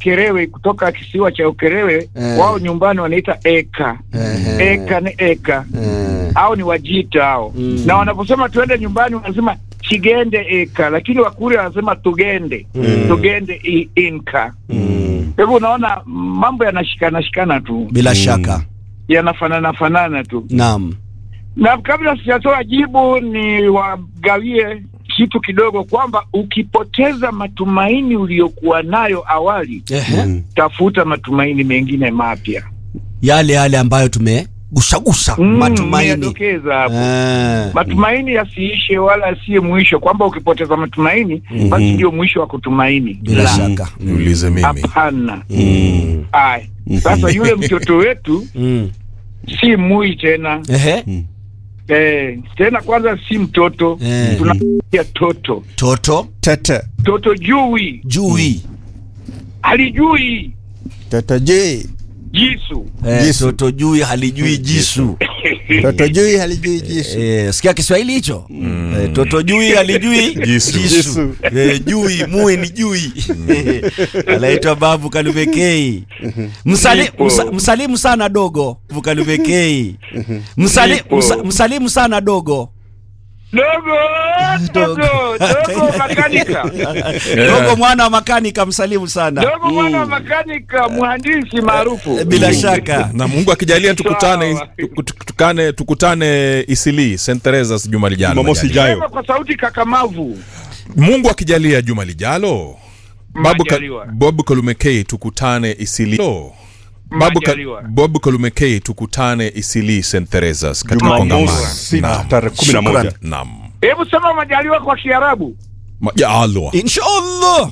Ukerewe kutoka kisiwa cha Ukerewe Eh. wao nyumbani wanaita eka Ehe. eka ni eka Eh. au ni wajita hao Mm. na wanaposema tuende nyumbani wanasema chigende eka lakini wakuri wanasema tugende Mm. tugende i- inka Mm. kwa hivyo unaona mambo yanashikana shikana tu bila shaka yanafanana fanana tu naam na kabla sijatoa jibu ni wagawie kitu kidogo kwamba ukipoteza matumaini uliyokuwa nayo awali Ehe. tafuta matumaini mengine mapya yale yale ambayo tumegusagusa Mm, matumaini nimeyadokeza hapo Eh. matumaini yasiishe wala asiye mwisho kwamba ukipoteza matumaini basi ndio mwisho wa kutumaini bila La, shaka Mm. niulize mimi hapana Mm. Aya. sasa yule mtoto wetu Mm. si mui tena Ehe. eh, tena kwanza si mtoto Eh. tunaia toto toto tete toto jui jui halijui tete jui jisu Eh, Jisu. toto jui halijui jisu toto jui halijui jisu Eh, sikia Kiswahili hicho eh, toto jui halijui Jisu. Jisu. Eh, jui mui ni jui anaitwa babu kalubekei Msali, Nipo. msa, msalimu sana dogo babu kalubekei Msali, Nipo. msa, msalimu sana dogo dogo dogo dogo makanika dogo mwana wa makanika msalimu sana dogo mwana wa makanika mhandisi maarufu Eh, bila shaka na mungu akijalia tukutane Sawa. tuku- tukutane tukutane isili st teresas juma lijalo Jumamosi majaliwa. ijayo. Sema kwa sauti kakamavu mungu akijalia juma lijalo babu, ka, Majaliwa. bob kolumekei tukutane isili babu, ka, Majaliwa. bob kolumekei tukutane isili st teresas katika kongamano jumamosi Naam. tarehe kumi na moja Naam. hebu sema majaliwa kwa kiarabu Majaliwa. inshallah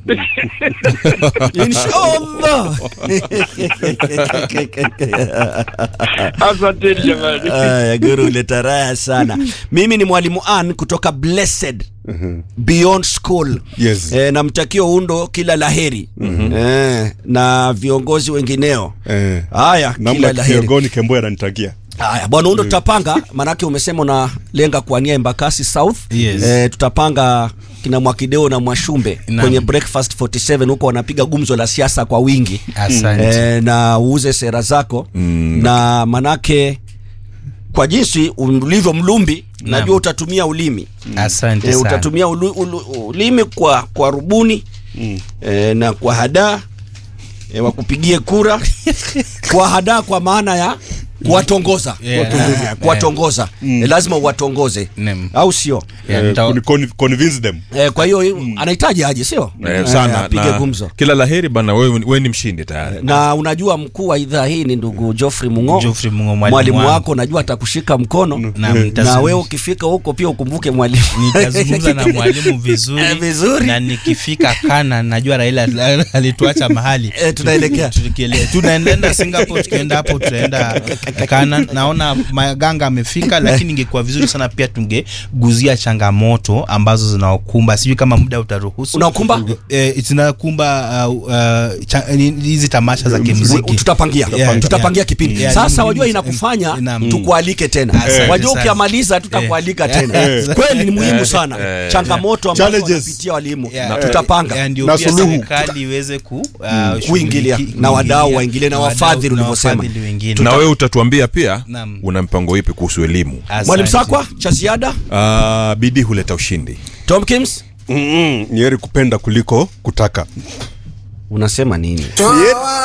inshallah asanteni jamani Aya, guru uleta raha sana mimi ni mwalimu an kutoka blessed beyond school Yes. e, namtakia undo kila laheri e, na viongozi wengineo Eh. haya kila namna laheri kiongoni kemboya ananitakia haya bwana undo tutapanga maanake umesema unalenga kuania embakasi south Yes. e, tutapanga kina mwakideo na mwashumbe Naam. kwenye breakfast 47 huko wanapiga gumzo la siasa kwa wingi Asante. e, na uuze sera zako mm. na manake kwa jinsi ulivyo mlumbi Naam. najua utatumia ulimi Asante e, sana. utatumia ulu, ulu, ulimi kwa kwa rubuni mm. e, na kwa hadaa e, wakupigie kura kwa hadaa kwa maana ya kuwatongoza Yeah. Eh, kuwatongoza e, lazima uwatongoze Naam. au sio Yeah, Eh, nita- kuni- con- convince them e, kwa hiyo anahitaji aje sio Eh, sana apige na gumzo kila laheri bana wewe wewe ni mshindi tayari na unajua mkuu wa idhaa hii ni ndugu Geoffrey Mungo Geoffrey Mungo, mwalimu mwalimu wangu. wako najua atakushika mkono Na na mtazungumza- wewe ukifika huko pia ukumbuke mwalimu nitazungumza na mwalimu vizuri, Eh, vizuri. na nikifika kana najua Raila al- alituacha mahali Eh, tunaelekea. Tukiele- tunaenda Singapore, tukienda hapo tutaenda kana. Naona Maganga amefika, lakini ingekuwa vizuri sana pia tungeguzia changamoto ambazo zinaokumba, sijui kama muda utaruhusu Unaokumba? eh, zinakumba uh, uh, cha- ni- hizi tamasha za kimuziki tutapangia Yeah, tutapangia yeah. kipindi Yeah, sasa ni wajua muhimu inakufanya sana. Naam. tukualike tena Asante wajua sana. ukiamaliza tutakualika Eh. tena Eh. kweli ni muhimu sana changamoto ambazo Challenges. wanapitia walimu Yeah. tutapanga Eh, ndio Na pia suluhu. serikali iweze ku, uh, Kuingilia. shughuliki- Na wadau kuingilia. waingilie na Na wadau- wafadhili na ulivyosema. wafadhili wengine. na wewe utatuambia pia Naam. una mpango ipi kuhusu elimu Asante. mwalimu sakwa cha ziada uh, bidii huleta ushindi tom kims Mm-mm, ni heri kupenda kuliko kutaka unasema nini Ni heri-